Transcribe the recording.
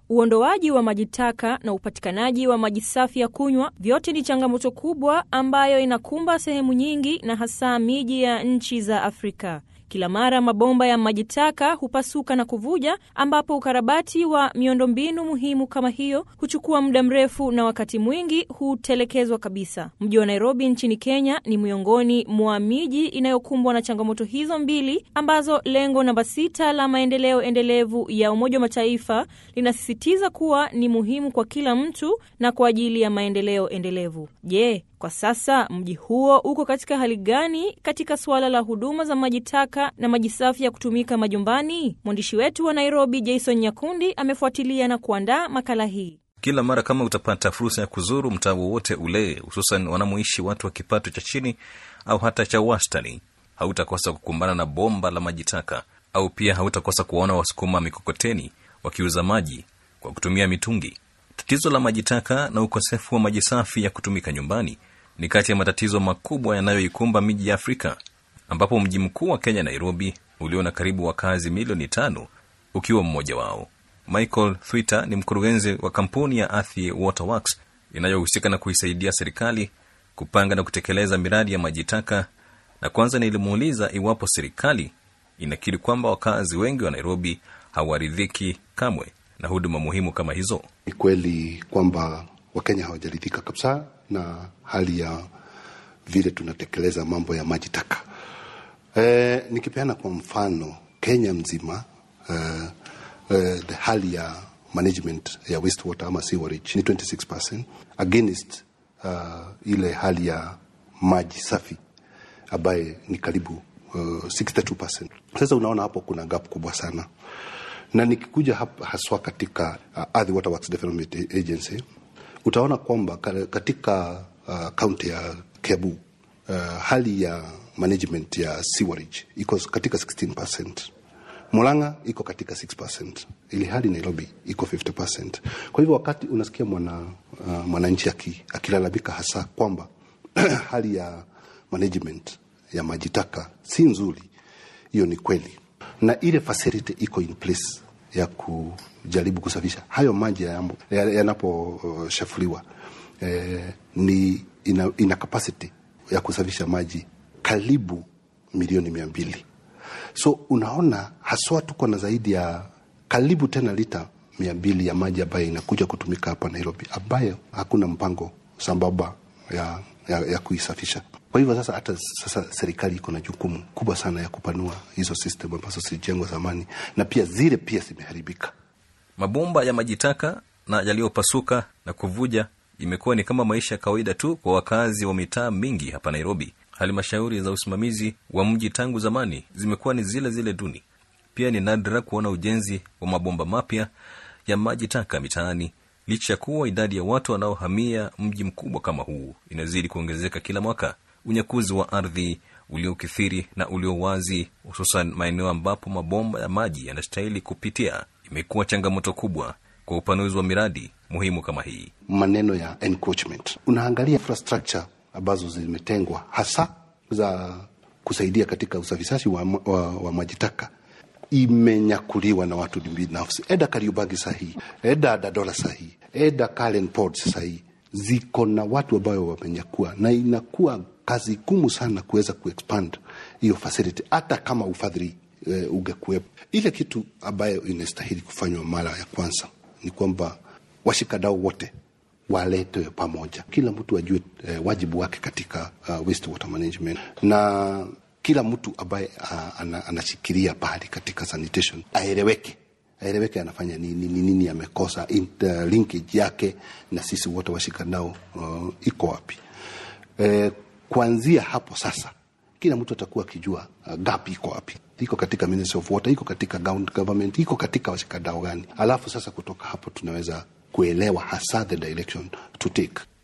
Uondoaji wa maji taka na upatikanaji wa maji safi ya kunywa, vyote ni changamoto kubwa ambayo inakumba sehemu nyingi na hasa miji ya nchi za Afrika. Kila mara mabomba ya maji taka hupasuka na kuvuja, ambapo ukarabati wa miundombinu muhimu kama hiyo huchukua muda mrefu na wakati mwingi hutelekezwa kabisa. Mji wa Nairobi nchini Kenya ni miongoni mwa miji inayokumbwa na changamoto hizo mbili, ambazo lengo namba sita la maendeleo endelevu ya Umoja wa Mataifa linasisitiza kuwa ni muhimu kwa kila mtu na kwa ajili ya maendeleo endelevu. Je, kwa sasa mji huo uko katika hali gani katika suala la huduma za maji taka na maji safi ya kutumika majumbani? Mwandishi wetu wa Nairobi Jason Nyakundi amefuatilia na kuandaa makala hii. Kila mara kama utapata fursa ya kuzuru mtaa wowote ule, hususan wanamoishi watu wa kipato cha chini au hata cha wastani, hautakosa kukumbana na bomba la maji taka, au pia hautakosa kuwaona wasukuma mikokoteni wakiuza maji kwa kutumia mitungi. Tatizo la maji taka na ukosefu wa maji safi ya kutumika nyumbani ni kati ya matatizo makubwa yanayoikumba miji ya Afrika, ambapo mji mkuu wa Kenya, Nairobi, ulio na karibu wakazi milioni tano ukiwa mmoja wao. Michael Thwita ni mkurugenzi wa kampuni ya Athi Waterworks inayohusika na kuisaidia serikali kupanga na kutekeleza miradi ya maji taka, na kwanza nilimuuliza iwapo serikali inakiri kwamba wakazi wengi wa Nairobi hawaridhiki kamwe na huduma muhimu kama hizo. Ni kweli kwamba Wakenya hawajaridhika kabisa na hali ya vile tunatekeleza mambo ya maji taka. E, nikipeana kwa mfano Kenya mzima e, e, the hali ya management ya wastewater ama sewerage ni 26% against uh, ile hali ya maji safi ambaye ni karibu uh, 62%. Sasa unaona hapo kuna gap kubwa sana na nikikuja hapa haswa katika uh, Athi Waterworks Development Agency utaona kwamba katika kaunti uh, ya Kiambu uh, hali ya management ya sewerage iko katika 16%. Murang'a iko katika 6%, ili hali Nairobi iko 50%. Kwa hivyo wakati unasikia mwana uh, mwananchi akilalamika hasa kwamba hali ya management ya maji taka si nzuri, hiyo ni kweli, na ile facility iko in place ya kujaribu kusafisha hayo maji yanaposhafuliwa ya, ya eh, ni ina, ina capacity ya kusafisha maji karibu milioni mia mbili. So unaona haswa tuko na zaidi ya karibu tena lita mia mbili ya maji ambayo inakuja kutumika hapa Nairobi, ambayo hakuna mpango sambamba ya, ya, ya kuisafisha. Kwa hivyo sasa, hata sasa serikali iko na jukumu kubwa sana ya kupanua hizo system ambazo zilijengwa zamani na pia zile pia zimeharibika. Mabomba ya maji taka na yaliyopasuka na kuvuja imekuwa ni kama maisha ya kawaida tu kwa wakazi wa mitaa mingi hapa Nairobi. Halmashauri za usimamizi wa mji tangu zamani zimekuwa ni zile zile duni. Pia ni nadra kuona ujenzi wa mabomba mapya ya maji taka mitaani, licha ya kuwa idadi ya watu wanaohamia mji mkubwa kama huu inazidi kuongezeka kila mwaka. Unyakuzi wa ardhi uliokithiri na ulio wazi, hususan maeneo ambapo mabomba ya maji yanastahili kupitia, imekuwa changamoto kubwa kwa upanuzi wa miradi muhimu kama hii. Maneno ya encroachment, unaangalia infrastructure ambazo zimetengwa hasa za kusaidia katika usafishaji wa, wa, wa maji taka imenyakuliwa na watu binafsi. Eda Kariubangi sahii, eda Dadola sahii, eda Karen Ports sahii ziko na watu ambayo wamenyakua, na inakuwa kazi gumu sana kuweza kuexpand hiyo facility hata kama ufadhili e, ungekuwepo. Ile kitu ambayo inastahili kufanywa mara ya kwanza ni kwamba washikadau wote waletwe pamoja, kila mtu ajue e, wajibu wake katika uh, wastewater management na kila mtu ambaye uh, ana, anashikilia pahali katika sanitation aeleweke aeleweke anafanya nini nini, nini amekosa linkage yake na sisi wote washikadau uh, iko wapi e, kuanzia hapo sasa kila mtu atakuwa akijua uh, gap iko wapi iko katika Ministry of Water, iko katika government, iko katika washikadau gani, alafu sasa kutoka hapo tunaweza kuelewa hasa the direction to take.